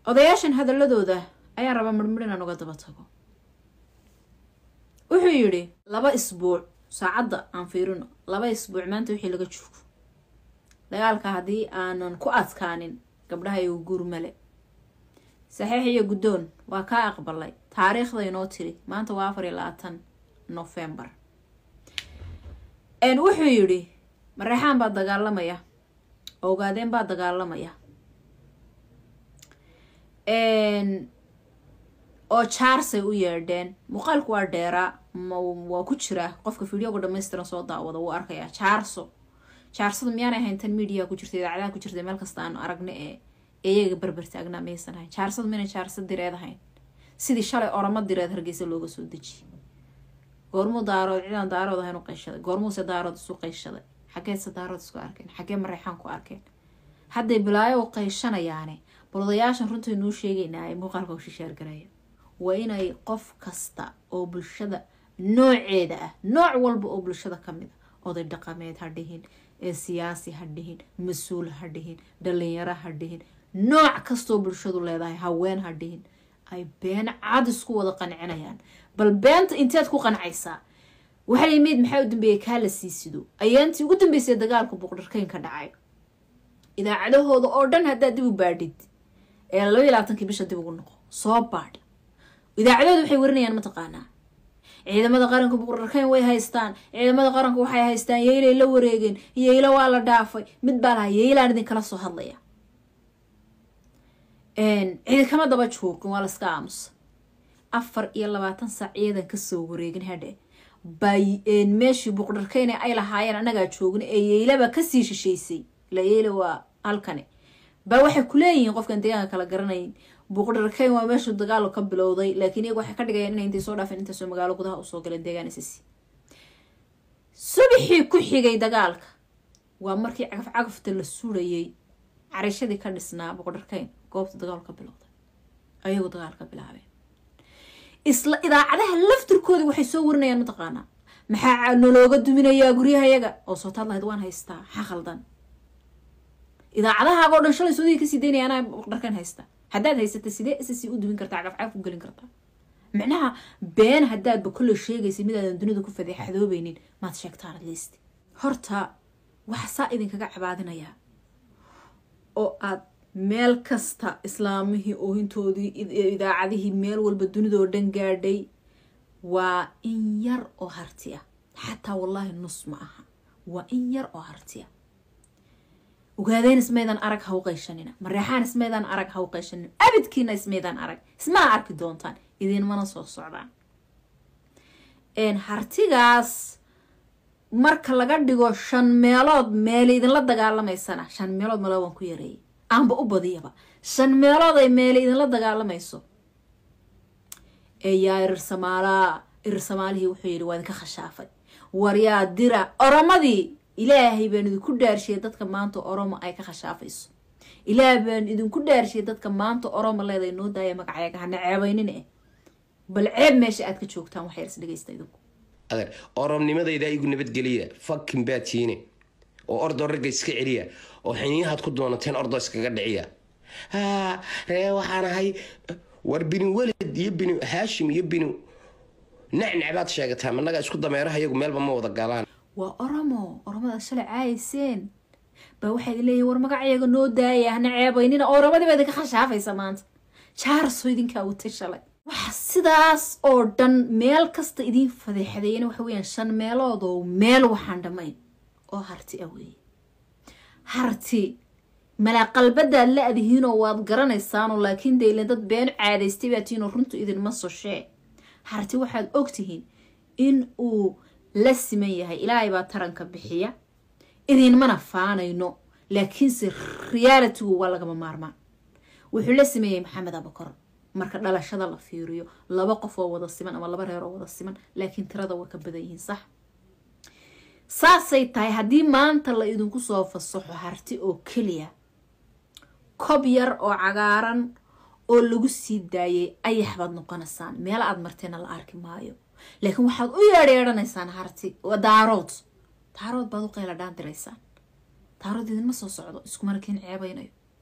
odayaashan hadaladooda ayaan rabaa midhmidh inaan uga daba tago wuxuu yidhi laba isbuuc saacadda aan fiirino laba isbuuc maanta wixii laga joogo dagaalka haddii aanan ku adkaanin gabdhaha igu guur male saxiix iyo guddoon waa kaa aqbalay taariikhda inoo tiri maanta waa afar iyo labaatan nofembar wuxuu yidhi mareexaan baa dagaalamaya ogaadeen baa dagaalamaya oo jaarsay u yeedheen muuqaalku waa dheeraa waa ku jiraa qofka videoga dhamaystiran soo daawada wuu arkayaa jaarso jaarsada miyaanay ahayn tan media ku jirta idaacadaha ku jirta meel kasta aanu aragna ee iyaga berber taagnaa maysan ahayn jaarsada mina jaarsa direed ahayn sidii shalay oramo direed hargeysa looga soo dejiye goormuu daarood cidaan daarood ahayn u qayshaday goormuuse daarood isu qayshaday xageedse daarood isku arkeen xagee mareexaan ku arkeen hadday bilaayo u qayshanayaane bal odayaashan runtai nuu sheegaynaaye muuqaalka u shishaargaraya waa inay qof kasta oo bulshada nooceeda ah nooc walba oo bulshada ka mid a oday dhaqameed ha dhihin ee siyaasi ha dhihin mas-uul ha dhihin dhalinyaro ha dhihin nooc kastoo bulshadu leedahay haween ha dhihin ay been cad isku wada qancinayaan bal beenta inteed ku qancaysaa waxay imeyd maxaa u dambeeyay kaa la sii sido ayaantii ugu dambeysay dagaalka buuqdharkeyn ka dhacay idaacadahooda oo dhan haddaad dib u baadhid ee laba iyo labaatankii bisha dib ugu noqo soo baadh idaacadooda waxay warinayaan mataqaanaa ciidamada qaranka buuqdharkeyn way haystaan ciidamada qaranka waxay haystaan yeylay la wareegeen yeylo waa la dhaafay mid baa lahaa yeylaan idinkala soo hadlaya cidi kama daba joogin waa laska aamusa afar iyo labaatan saac ciidan kasoo wareegin hadhe bay meeshii buuqdharkeyne ay lahaayeen annagaa joogin ee yeylaba kasii shishaysay la yeela waa halkani baa waxay kuleeyihiin qofkan deegaanka kala garanayn buuqdharkeyn waa meeshuu dagaalo ka bilowday laakiin iyagu waxay ka dhigayaan inay intay soo dhaafeen intaasoo magaalo gudaha usoo galeen deegaan isisi subaxii ku xigay dagaalka waa markii cagaf cagafta la surayay carishadii ka dhisnaa buuqdharkeyn goobta dagaal ka bilowday ayagu dagaal ka bilaabeen isla idaacadaha laftirkoodii waxay soo warinayaan mataqaanaa maxaa nalooga duminayaa guryahayaga oo soo taad lahayd waan haystaa maxaa khaldan idaacadahaagoo dhan shalay soodii kasii daynaya anaa buuqdharkeyn haystaa haddaad haysata sidee ssc u dumin kartaa cagaf cagaf u gelin kartaa micnaha been haddaadba kolley sheegaysa midaadan dunida ku fadeexadoobeynin maad sheegtaan atleast horta waxa saa idinkaga cabaadinayaa oo aad meel kasta islaamihii oohintoodii idaacadihii meel walba dunidoo dhan gaadhay waa in yar oo harti ah xataa wallaahi nus ma aha waa in yar oo harti ah ogaadeen ismaydan arag ha u qayshanina mareexaan ismaydan arag ha u qayshanina abidkiina ismaydan arag ismana arki doontaan idinmana soo socdaan hartigaas marka laga dhigo shan meelood meele idinla dagaalamaysana shan meelood mala waan ku yareeyay aanba u badiyaba shan meelood ay meele idinla dagaalamayso ee yaa irir samaalaa irir samaalihii wuxuu yidhi waa idinka khashaafay waryaa dira oromadii ilaahay baan idinku dhaarshiyay dadka maanta oromo ay ka khashaafayso ilaah baan idinku dhaarshiyay dadka maanta oromo leeday noo daaya magacayaga hana ceebaynin eh bal ceeb meesha aad ka joogtaan wax yars dhegaysta idinku adeer oromnimadayda igu nabadgeliya fakin baa tiine oo ordoo ragga iska celiya oo xiniyahaad ku doonateen ordoo iskaga dhiciya haa ree waxaan ahay war binu welid iyo binu haashim iyo binu nacnac sheegataa managa isku dameeraha iyagu meelba ma wada galaan waa oromo oromadaad shalay caayayseen baa waxaad leeyihin war magacayaga noo daaya hana ceebaynina oromadii baa idinka khashaafaysa maanta jaarso idinkaa watay shalay waxa sidaas oo dhan meel kasta idiin fadeexadeeyana waxa weyaan shan meelood oo meel waxaan dhammayn oo harti ah weeye harti malaaqalbadaad la adihiinoo waad garanaysaanoo laakiin daylan dad been caadaystay baa tihiinoo runtu idinma soshee harti waxaad ogtihiin in uu la siman yahay ilaahay baa taranka bixiya idinmana faanayno laakiinse realitigu waa lagama maarmaan wuxuu la sameeyey maxamed abakor marka dhalashada la fiiriyo laba qof oo wada siman ama laba reer oo wada siman laakiin tirada way ka badan yihiin sax saasay tahay haddii maanta la idinku soo fasaxo harti oo keliya kob yar oo cagaaran oo lagu sii daayay ayax baad noqonaysaan meel aad marteena la arki maayo laakiin waxaad u yeedheedhanaysaan harti daarood daarood baad u qayla dhaandiraysaan daarood idinma soo socdo iskumana kiin ceebaynayo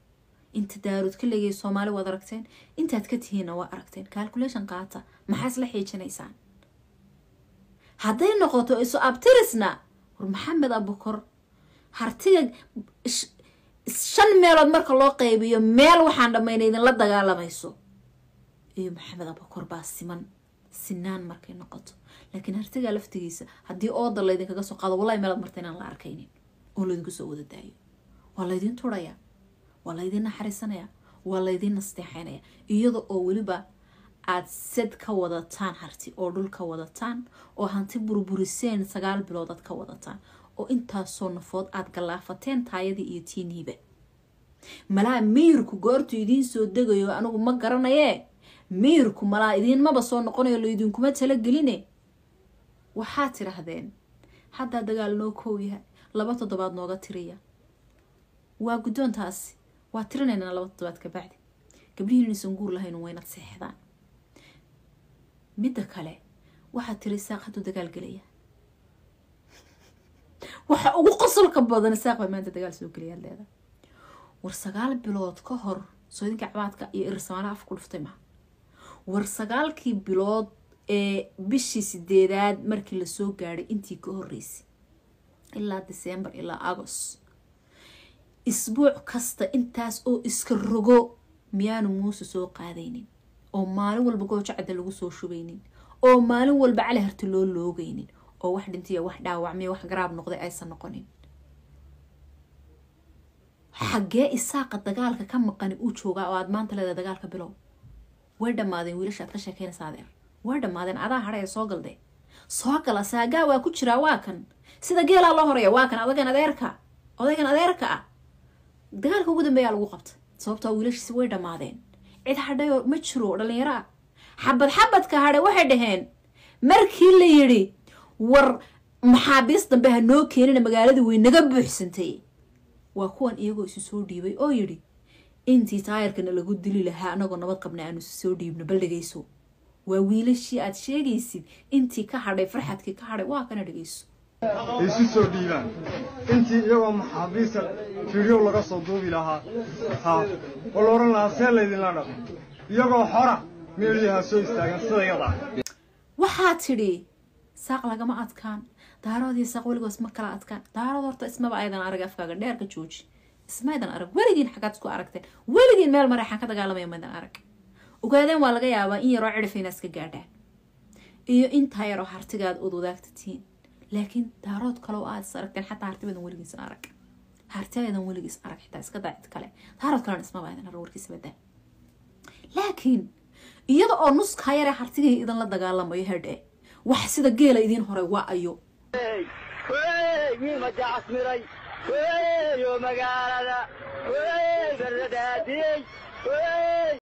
inta daarood ka leegaya soomaali waad aragteen intaad ka tihiinna waa aragteen calculation qaata maxaa isla xiijinaysaan hadday noqoto isu abtirisna war maxamed abukor hartiga shan meelood marka loo qaybiyo meel waxaan dhammayna idinla dagaalamayso iyo maxamed abukor baa siman sinaan markay noqoto laakiin hartigaa laftigiisa haddii ooda laydinkaga soo qaado wallahi meelaad marta inaan la arkaynin oo laydinku soo wada daayo waa laydiin turaya waa laydiin naxariisanaya waa laydiin nasteexaynaya iyada oo weliba aad sad ka wadataan harti oo dhul ka wadataan oo hanti burburiseen sagaal bilood aad ka wadataan oo intaasoo nafood aad gallaafateen taayadii iyo tiiniiba malaa miyirku goortu idiin soo degayo anigu ma garanayee miyirku malaa idiinmaba soo noqonayo laydinkuma talageline waxaad tidhaahdeen haddaa dagaal noo koow yahay laba toddobaad nooga tiriya waa guddoontaasi waa tirinaynaa laba toddobaad kabacdi gabdhihiin inaysan guur lahayn waynad seexdaan midda kale waxaad tiri saaq hadduu dagaal gelaya waxa ugu qosolka badan saaq baa maanta dagaal soo gelayaad leeda war sagaal bilood ka hor soo idinka cabaadka iyo irsamaalaha af ku dhuftay maha war sagaalkii bilood ee bishii sideedaad markii lasoo gaadhay intii ka horeysay ilaa december ilaa agost isbuuc kasta intaas oo iska rogo miyaanu muuse soo qaadaynin oo maalin walba goojo cadda lagu soo shubaynin oo maalin walba cali harti loo loogaynin oo wax dhintiya wax dhaawacmiya wax garaab noqday aysan noqonin xaggee isaaqa dagaalka ka maqani uu joogaa oo aad maanta leedahay dagaalka bilow way dhammaadeen wiilasha aad ka sheekeynaysa adeer way dhammaadeen adaa hadhay ee soo galde soo gala saagaa waa ku jiraa waa kan sida geelaa loo horaya waa kan adagan adeerka odaygan adeerka ah dagaalka ugu dambeeyaa lagu qabtay sababtoo wiilashiisi way dhammaadeen cid hadhay oo ma jiro dhalinyaro ah xabad xabadka hadhay waxay dhaheen markii la yidhi war maxaabiis dambe ha noo keenina magaaladii way naga buuxsantay waa kuwan iyagoo isu soo dhiibay oo yidhi intii taayarkana lagu dili lahaa anagoo nabad qabna aanu isu soo dhiibno bal dhegeyso waa wiilashii aad sheegaysid intii ka hadhay farxadkii ka hadhay waa kana dhegeyso isu soo dhiibaan intii iyagoo maxaabiista fiidyow laga soo duubi lahaa haa oo la odhan lahaa see laydinla dhaqo iyagoo xora meeliyaha soo istaagan sida yadaa waxaa tidhi saaq lagama adkaan daaroodii saaq weligoos ma kala adkaan daarood horta ismaba aydan arag afkaaga dheer ka jooji ismaydan arag weligiin xaggaad isku aragteen weligiin meel mareexaan ka dagaalamaya maydan arag ogaadeen waa laga yaabaa in yaroo cidhifayna iska gaadhaan iyo intaa yaroo hartigaad ood wadaagtatiin laakiin daarood kaleo aad is aragteen xataa hartibadan weligiis arag hartibadan weligiis arag xitaa iska daacid kale daarood kalena ismaba aydan arag warkiisa badaa laakiin iyada oo nuskaa yaree hartigii idinla dagaalamayo hedhe wax sida geela idiin horay waa ayo wiil majaacas miray yo magaalada beradaadiyey